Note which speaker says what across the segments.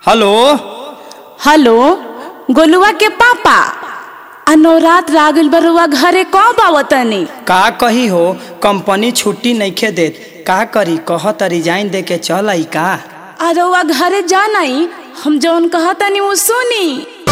Speaker 1: hello
Speaker 2: hello गोलुआ के पापा आ नवरात रागल बरुआ घरे कब आवतनी
Speaker 1: का कही हो कंपनी छुट्टी नइखे देत का करी कहत रिजाइन दे के चल आई का
Speaker 2: आ रउआ घरे जानाई हम जौन कहतनी वो सुनी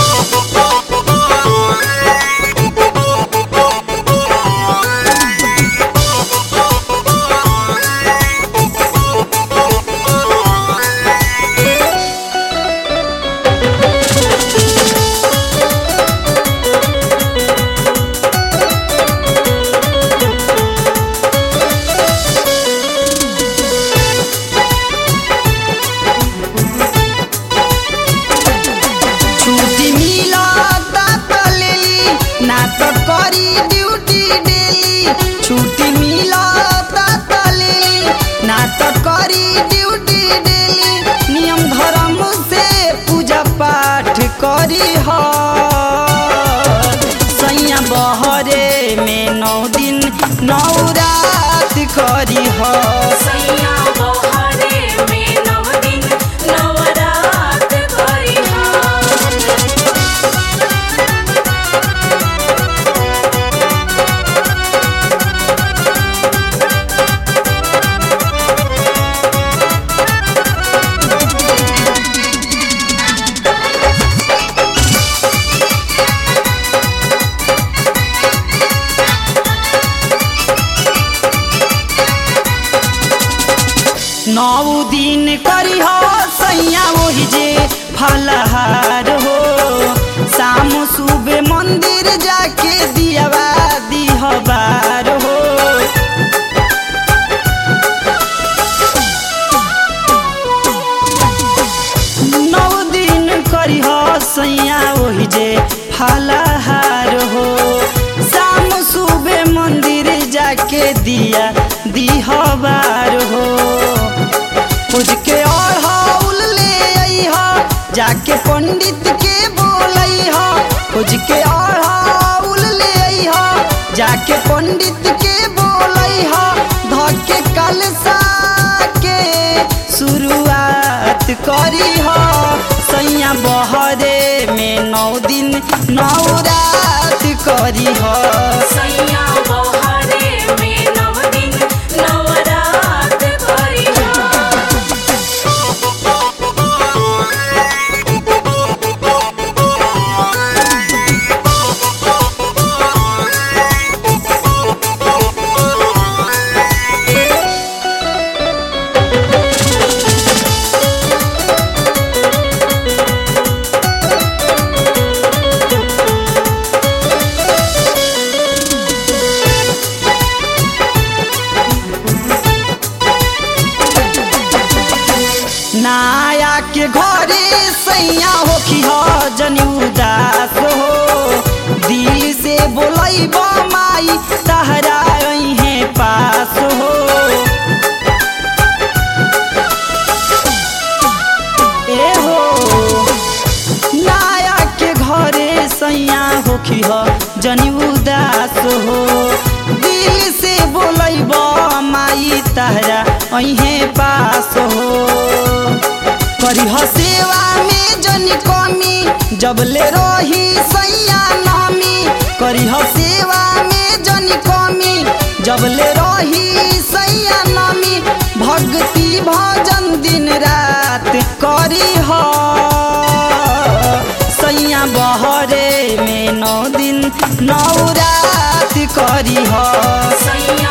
Speaker 3: छुट्टी मिलता त लेली ना त करी ड्यूटी डेली छुट्टी मिलता त लेली ना त करी ड्यूटी डेली नियम धर्म से पूजा पाठ करी ह सैया बहरे में नौ दिन नौ रात करी ह नौ दिन करी हो सैया वही जे फलहार हो शाम सुबह मंदिर जाके दियावा दिहबार हो नौ दिन करी हो सैया वही जे फलहार हो शाम सुबह मंदिर जाके दिया दिहबार हो खोज के और हाउल ले अइहा जाके पंडित के बोलइहा खोज के और हाउल ले अइहा जाके पंडित के बोलइहा धके कलसा के शुरुआत करी हो सैया बहरे में नौ दिन नौ रात करी हो नाया के घरे सैया होखी हो जनी उदास हो दिल से बोलई माई तहरा है पास हो ए हो नाया के घरे सैया होखी हो जनी उदास हो दिल से बोलई माई तहरा अहे पास हो करी ह सेवा में जनी कमी जब ले रही सैया नामी करी ह सेवा में जनी कमी जब ले रही सैया नामी भक्ति भजन दिन रात करी ह सैया बहरे में नौ दिन नौ रात करी ह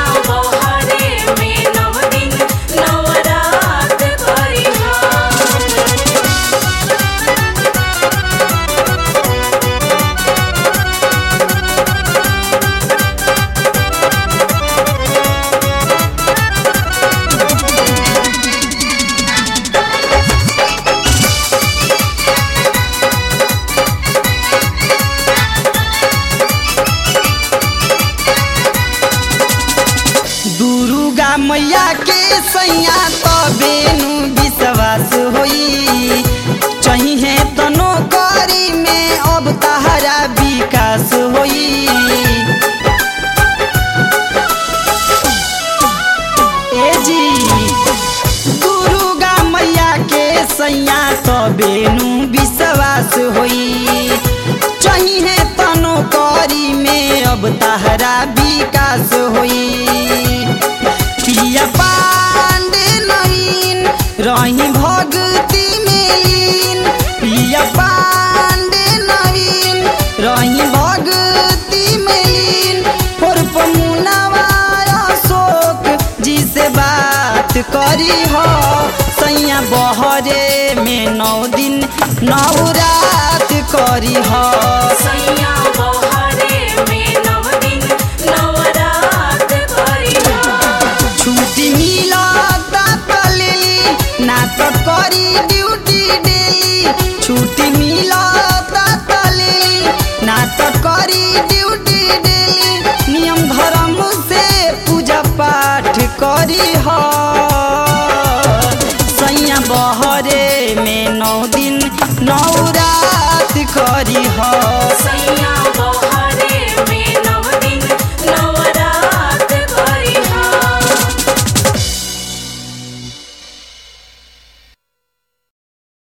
Speaker 3: दुर्गा मैया के सैया तबेनु विश्वास होई चाहिए तनो करी में अब तहरा विकास होई ए जी दुर्गा मैया के सैया तबे नु विश्वास होई चाहिए तनो करी में अब तहरा विकास होई पिया पांडे नवीन रही भक्ति में लीन पिया पांडे नवीन रही भक्ति में लीन और पमुनावा अशोक जी से बात करी हो सैया बहरे में नौ दिन नौ रात करी हो
Speaker 2: सैया बहरे में नव दिन नवरात करिहा
Speaker 3: छुट्टी मिलता त लेली ना त करी ड्यूटी डेली छुट्टी मिलता त लेली ना त करी ड्यूटी डेली नियम धर्म से पूजा पाठ करी ह सैया बहरे में नौ दिन नौ रात करी ह
Speaker 2: सैया